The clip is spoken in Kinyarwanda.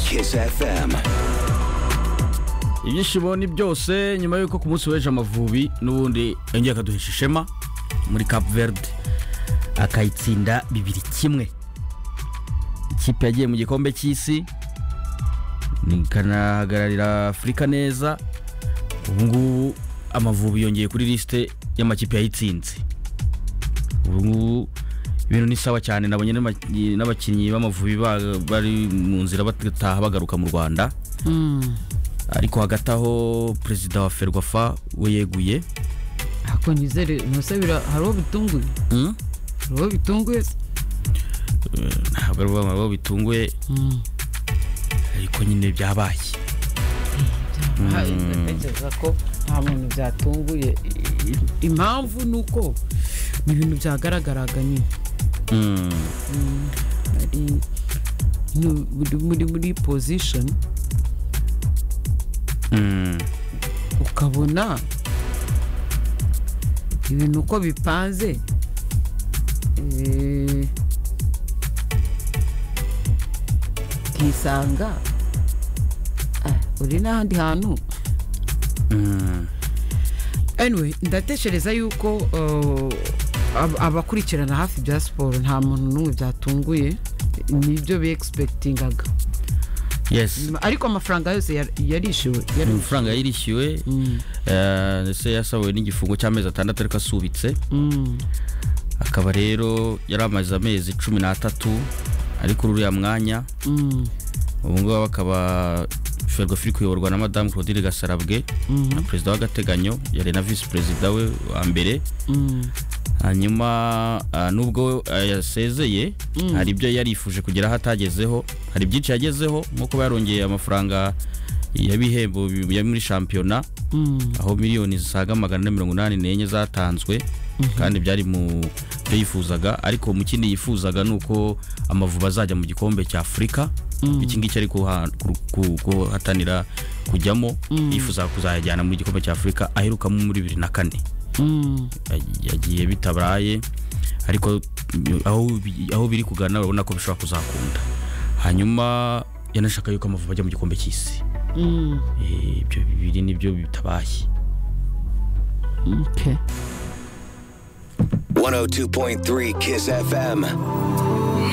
Kiss FM. ibyishimo ni byose nyuma y'uko ku munsi w'ejo amavubi n'ubundi yongeye akaduhisha ishema muri cap verde akayitsinda bibiri kimwe ikipe yagiye mu gikombe cy'isi ikanahagararira afurika neza ubu ngubu amavubi yongeye kuri lisite y'amakipe yayitsinze ubu ngubu ibintu ni sawa cyane nabonye n'ama- n'abakinnyi b'amavubi ba- bari mu nzira bataha bagaruka mu rwanda ariko hagati aho perezida wa ferwafa we yeguye ako nizere ntose bira- hari uwo bitunguye Hmm? hari uwo bitunguye se ntabwo ari ubwamara bwo bitunguye ariko nyine byabaye Aha, ndatekereza ko nta muntu byatunguye I- i- impamvu ni uko ni ibintu byagaragaraga nyine Hmm. Ari- ni- muri- muri muri position Hmm. ukabona ibintu uko bipanze eh, ukisanga ah, uri n'ahandi hantu Hmm. anyway ndatekereza yuko uh, ab- abakurikirana hafi bya siporo nta muntu n'umwe byatunguye nibyo beegispekitingaga yes ariko amafaranga yose yar- yarishyuwe yari- amafaranga yirishyuwe Mm, eh, ndetse yasabuwe n'igifungo cy'amezi atandatu ariko asubitse mm, akaba rero yari amaze amezi cumi n'atatu ari kuri uriya mwanya mm, ubu ngubu bakaba ferwafa iri kuyoborwa na madamu claudine gasarabwe mm, na perezida w'agateganyo yari na visi perezida we wa mbere mm, hanyuma ah, nubwo ah, yasezeye Mm. hari ibyo yarifuje kugeraho atagezeho hari byinshi yagezeho nko kuba yarongeye amafaranga y'ibihembo bi- ya muri shampiyona mm, aho miliyoni zisaga magana ane mirongo inani n'enye zatanzwe kandi byari mu byo yifuzaga ariko mu kindi yifuzaga ni uko amavubi azajya mu gikombe cya afurika iki ngiki ari kuha- ku- ku- kuhatanira kujyamo yifuzaga kuzayajyana mu gikombe cya afurika aherukamo muri bibiri na kane mm. yagiye bitabaye ariko mm, aho bi- aho biri kugana urabona ko bishobora kuzakunda hanyuma yanashaka yuko amavubi ajya mu gikombe cy'isi Mm, Eh, ibyo bibiri nibyo bitabaye okay. 102.3 Kiss FM.